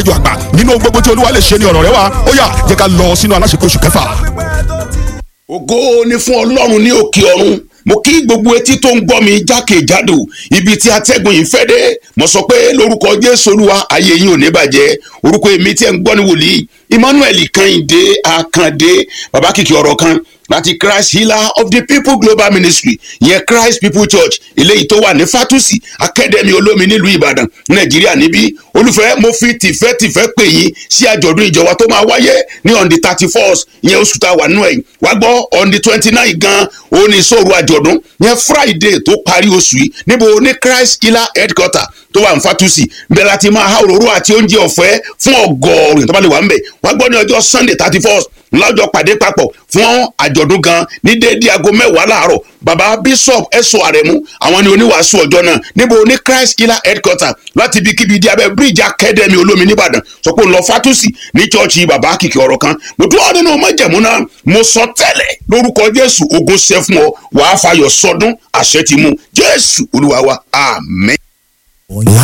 ìjọ àgbà nínú gbogbo tí olúwa lè ṣe ní ọ̀rọ̀ rẹ wa ó yá jẹ́ ká lọ sínú aláṣepọ̀ oṣù kẹfà. ògo ni fún ọlọ́run ní òkè ọ̀run mo kí gbogbo etí tó ń gbọ́ mi jákèjádò ibi tí atẹ́gùn yìí fẹ́ dé mo sọ pé lórúkọ jésù olúwa ayé yín ò ní bàjẹ́ orúkọ èmi tí ẹ̀ ń gbọ́ ní wòlíì emmanuel kẹ́hìndé akàndé bàbá kìkì ọ̀rọ̀ kan láti christ healer of the people global ministry yẹn christ people church eléyìí tó wà ní fatusi academy olómi nílùú ìbàdàn nàìjíríà níbí olùfẹ́ mo fi tìfẹ́tìfẹ́ pè yín sí àjọ̀dún ìjọba tó máa wáyé ní on the thirty first yẹn oṣù tá a wà nínú ẹ̀ wá gbọ́ on the twenty nine gan òun ní ìṣòro àjọ̀dún yẹn friday tó parí oṣù yìí níbo ní christ healer headquarter tó wà ní fatusi bẹ́ẹ̀ láti máa há òróró àti oúnjẹ ọ̀fẹ́ fún ọgọ́rin tó bá lè wà ń bẹ̀ wá gbọ́ ní ọjọ́ sunday thirty first lọ́jọ́ pàdé papọ̀ fún àjọ̀dún gan ní déédéé aago mẹ́wàá láàárọ̀ baba bishop ẹ̀sọ́ àrẹ̀mú àwọn ni oníwàásù ọjọ́ náà níbo ní christ killer headquarter láti ibikíbi di abẹ́ bridge academy olómi nìbàdàn sọ pé ń lọ fatusi ní chọ́ọ̀chì baba kìkì ọ̀rọ̀ kan mo dúró nínú májẹ̀mú náà mo sọ tẹ́lẹ̀ lórúkọ jésù ogun ṣẹ́ fún ọ wàá fayọ̀ sọdún àṣẹ ti mú jésù olúwa wa àmín.